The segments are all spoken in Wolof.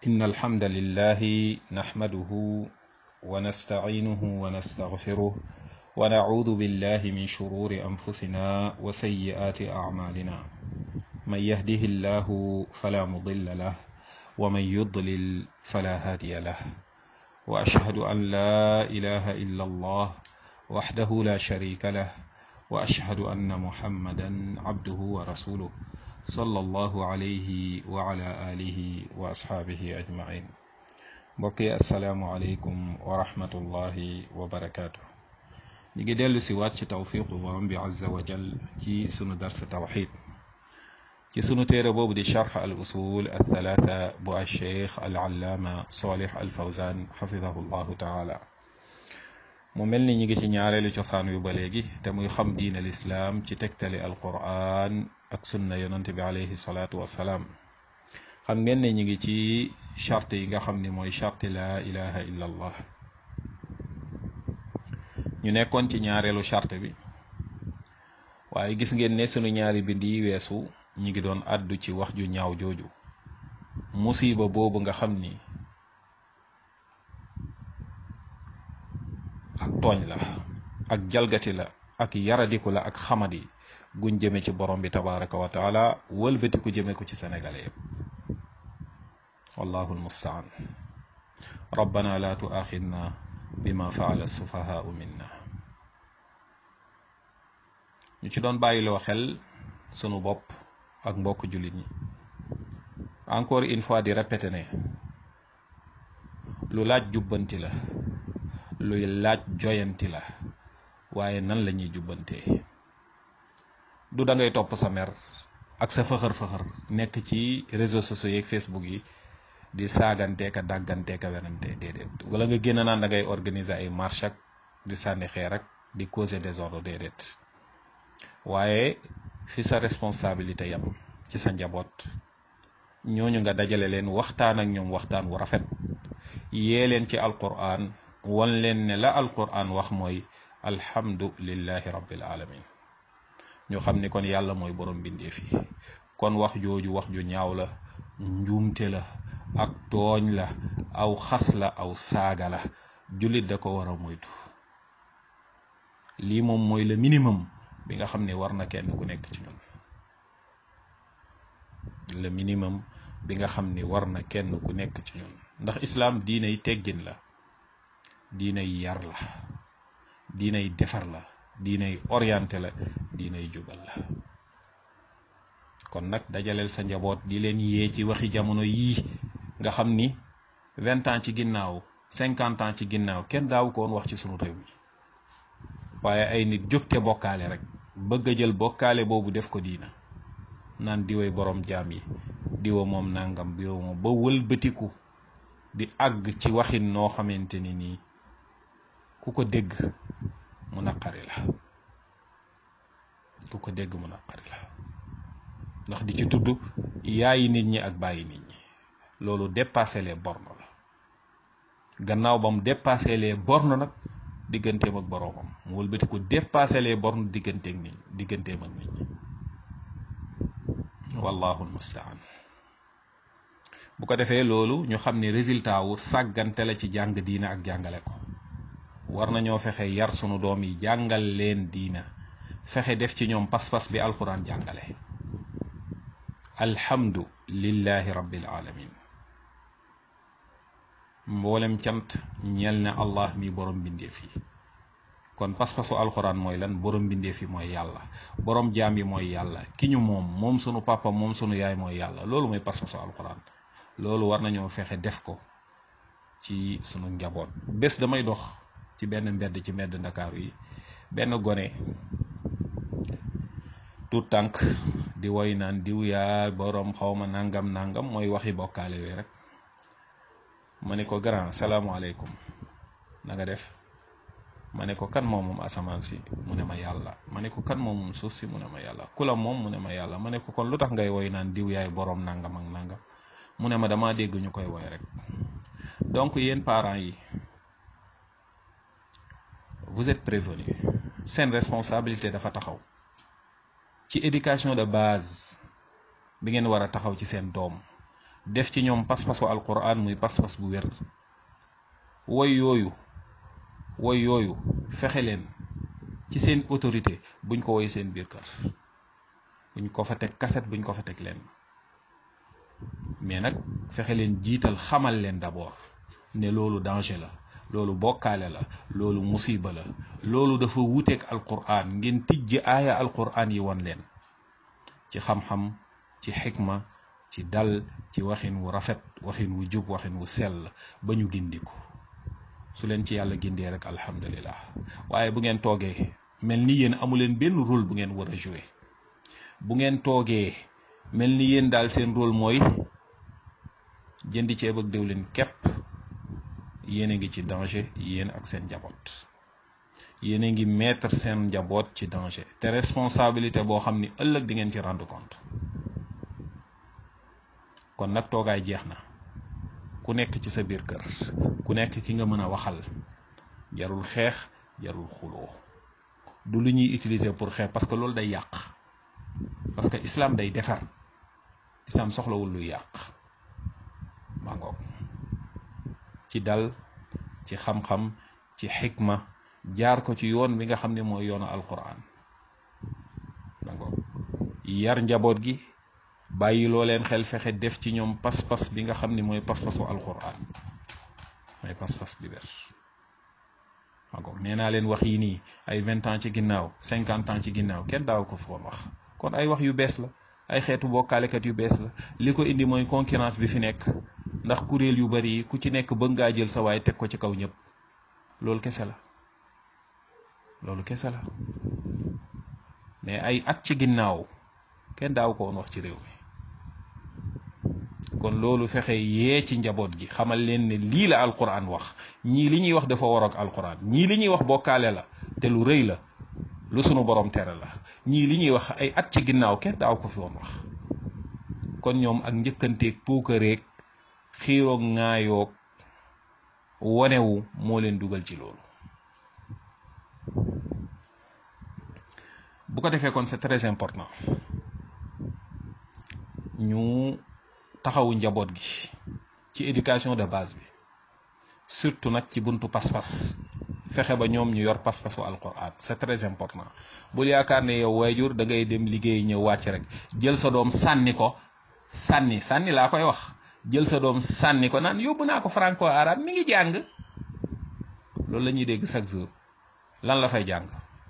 إن الحمد لله نحمده ونستعينه ونستغفره ونعوذ بالله من شرور أنفسنا وسيئات أعمالنا من يهده الله فلا مضل له ومن يضلل فلا هادي له وأشهد أن لا إله إلا الله وحده لا شريك له وأشهد أن محمدا عبده ورسوله صلى الله عليه وعلى آله وأصحابه أجمعين mbokki asalaamualeykum wa rahmatullahi wa barakaatu. ñu ngi dellu si waat ci tawfiqu borom bi azza wa jal ci sunu dars tawxid ci sunu téere boobu di charx al usul al thalaatha bu al cheikh al allaama salih al fawzan xafidahu llahu taala mu mel ni ñu ngi ci ñaareelu cosaan yu ba léegi te muy xam diin al islaam ci tegtali al quran ak sunna yonent bi alayhi salaatu wassalaam xam ngeen ne ñu ngi ci charte yi nga xam ni mooy charte laa ilaha illa allah ñu nekkoon ci ñaareelu charte bi waaye gis ngeen ne sunu ñaari bind yi weesu ñi ngi doon àddu ci wax ju ñaaw jooju musiba boobu nga xam ni ak tooñ la ak jalgati la ak yaradiku la ak xamadi guñ jëme ci borom bi tabaraka wa taala wëlbatiku jëme ko ci sénégalais yëpp wallahu almustaan rabbana la tuaxidna bima faala sufahaau minna ñu ci doon bàyyiloo xel sunu bopp ak mbokk jullit ñi encore une fois di répété ne lu laaj jubbanti la luy laaj joyanti la waaye nan la ñuy jubbantee du da ngay topp sa mer ak sa fëxër-fëxër nekk ci réseaux sociaux yeeg Facebook yi di saaganteeka dàgganteeka wenante déedéet wala nga génn naan da ngay organiser ay marche ak di sànni xeer ak di causer désordre déedéet waaye fi sa responsabilité yam ci sa njaboot ñooñu nga dajale leen waxtaan ak ñoom waxtaan wu rafet yee leen ci alquran wan leen ne la alquran wax mooy alhamdu lillahi rabbil alamin ñu xam ni kon yàlla mooy borom bindee fii kon wax jooju wax ju ñaaw la njuumte la ak tooñ la aw xas la aw saaga la jullit da ko war a moytu lii moom mooy le minimum bi nga xam ne war na kenn ku nekk ci ñun le minimum bi nga xam ni war na kenn ku nekk ci ñun ndax islaam diinay teggin la diinay yar la diinay defar la diinay orienté la diinay jubal la kon nag dajaleel sa njaboot di leen yee ci waxi jamono yii nga xam ni vingt ans ci ginnaaw cinquante ans ci ginnaaw kenn daaw ko woon wax ci sunu réew mi waaye ay nit jógte bokkaale rek bëgg a jël bokkaale boobu def ko diina naan diwee borom jaam yi diwa moom nangam birow moom ba wëlbatiku di àgg ci waxin noo xamante ni nii ku ko dégg mu naqari la ku ko dégg mu naqari la ndax di ci tudd yaayi nit ñi ak bàyyi nit ñi loolu dépassé les bornes la gannaaw ba mu dépassé les bornes nag digganteem ak boroomam mu wëlbati ko dépassé les bornes digganteeg nit digganteem ak nit ñi wallahu almustaan bu ko defee loolu ñu xam ne résultat wu sàggante la ci jàng diina ak jàngale ko war nañoo fexe yar sunu doom yi jàngal leen diina fexe def ci ñoom pas-pas bi alquran jàngale alhamdu lillahi rabbil alamin mboolem cant ñeel na allah mi borom mbindeef yi kon pas-pasu alquran mooy lan borom mbindeef yi mooy yàlla borom jaam yi mooy yàlla ki ñu moom moom sunu papa moom sunu yaay mooy yàlla loolu mooy pas-pasu alquran loolu war nañoo fexe def ko ci sunu njaboot bés damay dox ci benn mbedd ci mbedd ndakaaru yi benn gone tout tànk di woy naan diw yaa borom xawma nangam nangam mooy waxi bokkaale yooyu rek ma ne ko grand salaamaaleykum na nga def ma ne ko kan moom moom asamaan si mu ne ma yàlla ma ne ko kan moom moom suuf si mu ne ma yàlla ku la moom mu ne ma yàlla ma ne ko kon lu tax ngay woy naan diw yaay borom nangam ak nangam mu ne ma damaa dégg ñu koy woy rek donc yéen parents yi vous êtes prévenus seen responsabilité dafa taxaw ci éducation de base bi ngeen war a taxaw ci seen doom def ci ñoom pas-pasu alquran muy pas-pas bu wér woy yooyu woy yooyu fexe leen ci seen autorité buñ ko woy seen biir kër buñ ko fa teg kaset buñ ko fa teg leen mais nag fexe leen jiital xamal leen d'abord ne loolu danger la loolu bokkaale la loolu musiba la loolu dafa wuteeg alquran ngeen tijji aaya alquran yi won leen ci xam-xam ci xikma ci dal ci waxin wu rafet waxin wu jub waxin wu sell ba ñu gindiku su leen ci yàlla gindee rek alhamdulillah waaye bu ngeen toogee mel ni yéen amu leen benn rôle bu ngeen war a jouer bu ngeen toogee mel ni yéen daal seen rôle mooy jëndi ceeb ak diwlin képp yéen a ngi ci danger yéen ak seen njaboot yéen a ngi mettre seen njaboot ci danger te responsabilité boo xam ni ëllëg di ngeen ci rendre compte kon nag toogaay jeex na ku nekk ci sa biir kër ku nekk ki nga mën a waxal jarul xeex jarul xuloo du lu ñuy utiliser pour xeex parce que loolu day yàq parce que islam day defar islam soxlawul luy yàq maa ngoog ci dal ci xam-xam ci xikma jaar ko ci yoon bi nga xam ne mooy yoonu alquran maa ngoog yar njaboot gi bàyyi loo leen xel fexe def ci ñoom pas-pas bi nga xam ni mooy pas-pasu alquran mooy pas-pas bi ber encore nee naa leen wax yi nii ay vingt ans ci ginnaaw cinquante ans ci ginnaaw kenn daaw ko foon wax kon ay wax yu bees la ay xeetu bokkaalekat yu bees la li ko indi mooy concurrence bi fi nekk ndax kuréel yu bari yi ku ci nekk bëgg ngaa jël sa waay teg ko ci kaw ñëpp loolu kese la loolu kese la mais ay at ci ginnaaw kenn daaw ko woon wax ci réew mi kon loolu fexe yee ci njaboot gi xamal leen ne lii la alquran wax ñii li ñuy wax dafa war ak alquran ñii li ñuy wax bokkaale la te lu rëy la lu sunu borom tere la ñii li ñuy wax ay at ci ginnaaw kenn daaw ko fi woon wax kon ñoom ak njëkkanteeg puukareeg xiiroog ŋaayoog wonewu moo leen dugal ci loolu bu ko defee kon c'est très important ñu taxawu njaboot gi ci éducation de base bi surtout nag ci buntu pas-pas fexe ba ñoom ñu yor pas-pasu alquran c'est très important bul yaakaar ne yow waajur da ngay dem liggéey ñëw wàcc rek jël sa doom sànni ko sànni sànni laa koy wax jël sa doom sànni ko naan yóbbu naa ko franco arabe mi ngi jàng loolu la ñuy dégg chaque jour lan la fay jàng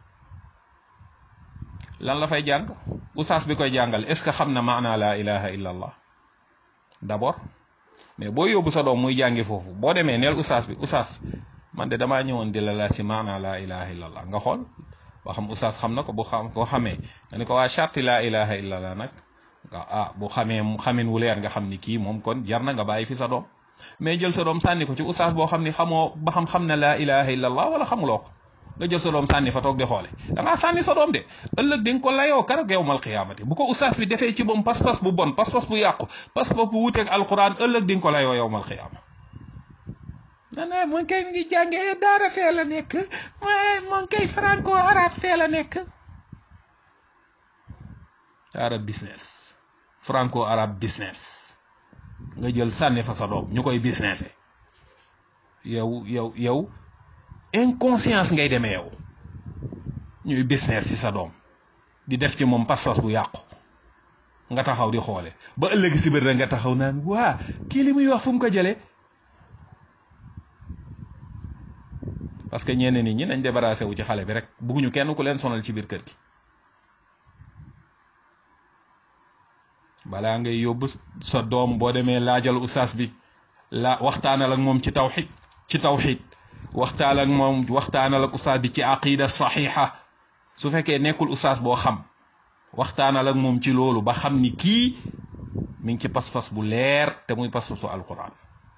lan la fay jàng usaas bi koy jàngal est ce que xam na maanaa laa ilaha illa allah d'abord mais boo yóbbu sa doom muy jàngi foofu boo demee neel usaas bi usaas man de damaa ñëwoon di la laaj ci maanaa laa ilaha illa allah nga xool boo xam usaas xam na ko bu xam koo xamee nga ne ko waa charti laa ilaha illa allah nag nga ah bu xamee xamin wu leer nga xam ni kii moom kon jar na nga bàyyi fi sa doom mais jël sa doom sànni ko ci usaas boo xam ni xamoo ba xam xam na laa ilaha illa allah wala xamuloo ko nga jël sa doom sànni fa toog di xoole da ngaa sànni sa doom de ëllëg di nga ko layoo keroog yowmal qiyaamati bu ko usaas bi defee ci moom pas-pas bu bon pas-pas bu yàqu pas-pas bu wuteeg alquran ëllëg di nga ko layoo yowmal qiyaama nana moom kay ngi jàngee daara fee la nekk moom kay franco arabe fee la nekk arabe business franco arabe business nga jël sànni fa sa doom ñu koy businessé yow yow yow inconscience ngay demee yow ñuy business ci sa doom di def ci moom pas-pas bu yàqu nga taxaw di xoole ba ëllëg si biir rek nga taxaw naan waa kii li muy wax fu mu ko jëlee parce que ñenn nit ñi nañ débarrassé wu ci xale bi rek bugguñu kenn ku leen sonal ci biir kër gi balaa ngay yóbbu sa doom boo demee laajal ustaas bi la waxtaanal ak moom ci tawxid ci tawxid waxtaan ak moom waxtaanal ak ustaas bi ci aqida saxiixa su fekkee nekkul ustaas boo xam waxtaanal ak moom ci loolu ba xam ni kii mi ngi ci pas-pas bu leer te muy pas-pasu alquran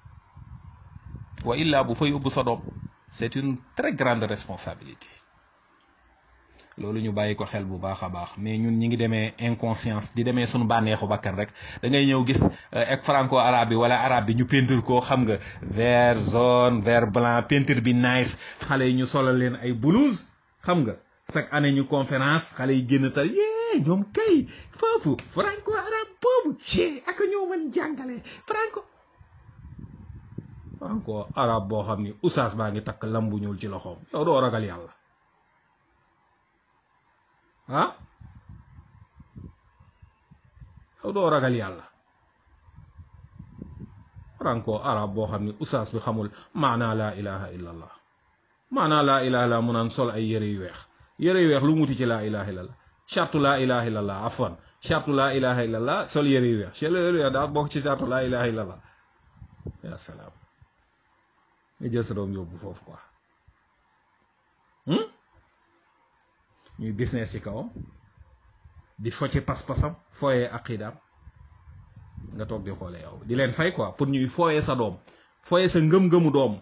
wa illa bu fa yóbbu sa doom c'est une très grande responsabilité loolu ñu bàyyi ko xel bu baax a baax mais ñun ñi ngi demee inconscience di demee suñu bànneexu bakkan rek da ngay ñëw gis ak franco arabe bi wala arabe bi ñu peinture koo xam nga vert jaune vert blanc peinture bi nice xale yi ñu solal leen ay blouse xam nga chaque année ñu conférence xale yi génn tal yée mais ñoom kay foofu franco arabe boobu ci ak ñoo mën jàngale franco franco arabe boo xam ni oustaz baa ngi takk lambu ñuul ci loxoom yow doo ragal yàlla ah yow doo ragal yàlla franco arabe boo xam ni oustaz bi xamul maanaa laa ilaha illa allah maanaa laa ilaha illa mu naan sol ay yëre yu weex yëre yu weex lu muti ci laa ilaha illa allah chartu laa ilaha illa allah afwan chartu laa ilaha illa allah sol yëre yu weex yëre yu weex daa bokk ci chartu laa ilaha illa allah ya salaam nga jël sa doom yóbbu foofu quoi ñuy business ci kawam di focce pas-pasam fooyee aqidaam nga toog di xoole yow di leen fay quoi pour ñuy fooyee sa doom fooyee sa ngëm-ngëmu doom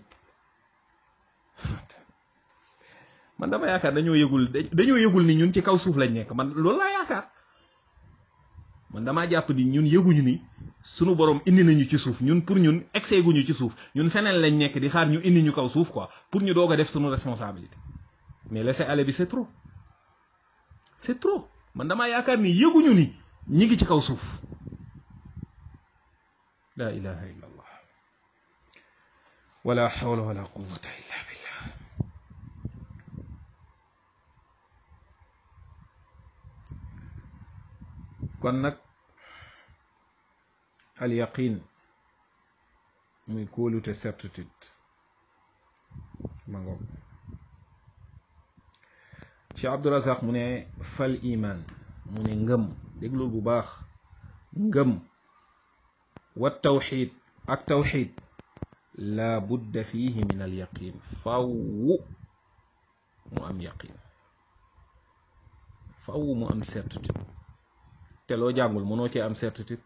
man dama yaakaar dañoo yëgul dañoo yëgul ni ñun ci kaw suuf lañ nekk man loolu laa yaakaar man damaa jàpp ni ñun yëguñu ni sunu borom indi nañu ci suuf ñun pour ñun excès guñu ci suuf ñun feneen lañ nekk di xaar ñu indi ñu kaw suuf quoi pour ñu doog a def sunu responsabilité mais laisser aller bi c'est trop c'est trop man damaa yaakaar ni yëguñu ni ñi ngi ci kaw suuf la ilaha illa allah wala hawla wala quwwata illa billah kon nag al yaqin muy kóolute certitude ma ngoog Cheikh Abdurazaq mu ne fal iman mu ne ngëm déglul bu baax ngëm wa tawxid ak tawxid la budda fihi min al yaqin faw mu am yaqin faw mu am certitude te loo jàngul mënoo cee am certitude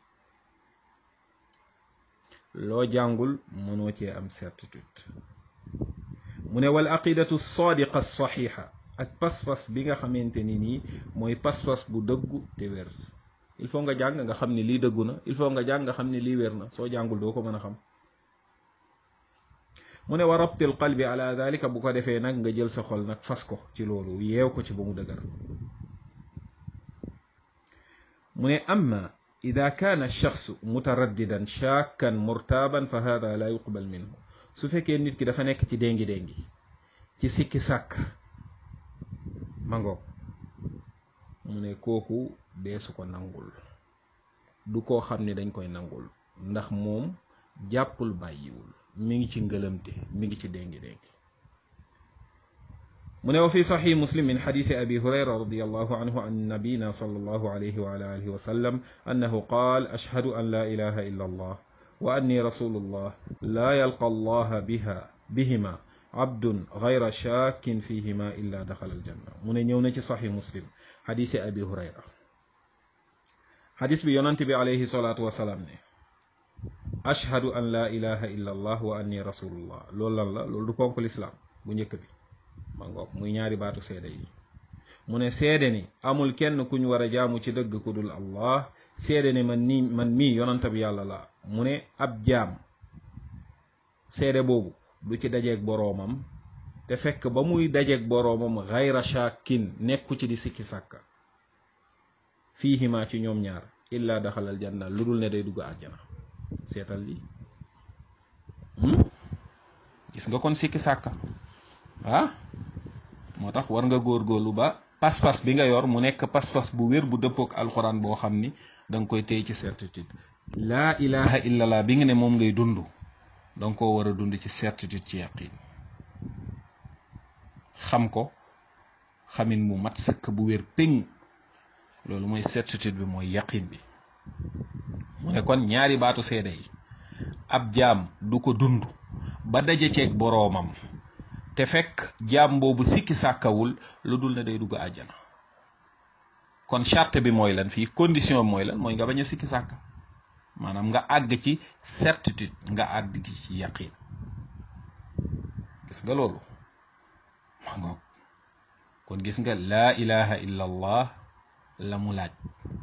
loo jàngul mënoo cee am certitude mu ne wal aqidatu sadiqa saxixa ak pas-pas bi nga xamante ni nii mooy pas-pas bu dëggu te wér il faut nga jàng nga xam ni lii dëggu na il faut nga jàng nga xam ni lii wér na soo jàngul doo ko mën a xam mu ne wa rabtil qalbi ala dalika bu ko defee nag nga jël sa xol nag fas ko ci loolu yeew ko ci ba mu dëgër mu ne amma ida kaana shaxsu mutaraddidan shakkan murtaaban fa hada la yuqbal minhu su fekkee nit ki dafa nekk ci déngi déngi ci sikki sàkk mangoog mu ne kooku deesu ko nangul du koo xam ne dañ koy nangul ndax moom jàppul bàyyiwul mi ngi ci ngëlëmte mi ngi ci déngi déngi mu ne wa fi saxix muslim min xadisi abi hurayra radiallahu anhu an nabina sallallahu alayhi wa ala alihi wa sallam annahu qaal ashhadu an la ilaha illa allah wa anni rasulullah la yalqa allah biha bihima abdun gayra shakin fihima illa daxala aljanna mu ne ñëw na ci saxix muslim xadisi abi hurayra xadis bi yonant bi alayhi salaatu wasalaam ne ashhadu an la ilaha illa allah wa anni rasulullah loolu lan la loolu du ponk lislaam bu njëkk bi ma ngoog muy ñaari baatu seede yi mu ne seede ni amul kenn kuñ war a jaamu ci dëgg ku dul allah seede ni man nii man mii yonanta bi yàlla la mu ne ab jaam seede boobu du ci dajeeg boroomam te fekk ba muy dajeeg boroomam xayra shakin nekku ci di sikki sàkka fiihima ci ñoom ñaar illa daxalal janna lu dul ne day dugg àjjana seetal li gis nga kon sikki sàkka ah moo tax war nga góorgóorlu ba pas-pas bi nga yor mu nekk pas-pas bu wér bu dëppook alxuraan boo xam ni da nga koy téy ci certitude laa ilaha illallah bi nga ne moom ngay dund da nga koo war a dund ci certitude ci yaqin xam ko xamin mu mat sëkk bu wér péng loolu mooy certitude bi mooy yaqin bi mu ne kon ñaari baatu seede yi ab jaam du ko dund ba daje ceeg boroomam te fekk jaam boobu sikki sàkkawul lu dul ne day dugg àjjana kon charte bi mooy lan fii condition bi mooy lan mooy nga bañ a sikki sàkka maanaam nga àgg ci certitude nga àgg ci yaqin gis nga loolu ma ngoog kon gis nga laa ilaha illa allah la mu laaj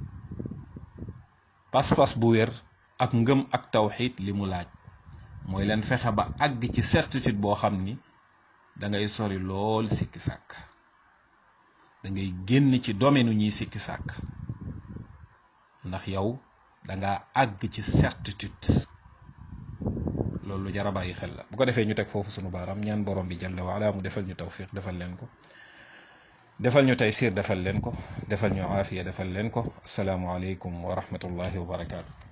pas-pas bu wér ak ngëm ak tawxid li mu laaj mooy leen fexe ba àgg ci certitude boo xam ni da ngay sori lool sikki sàkk da ngay génn ci domaine ñuy sikki sàkk ndax yow da nga àgg ci certitude loolu lu jar a bàyyi xel la bu ko defee ñu teg foofu sunu baaraam ñaan borom bi jalla waala mu defal ñu tawfiq defal leen ko defal ñu taysir defal leen ko defal ñu aafiya defal leen ko asalaamualeykum wa rahmatullahi wa barakaatu.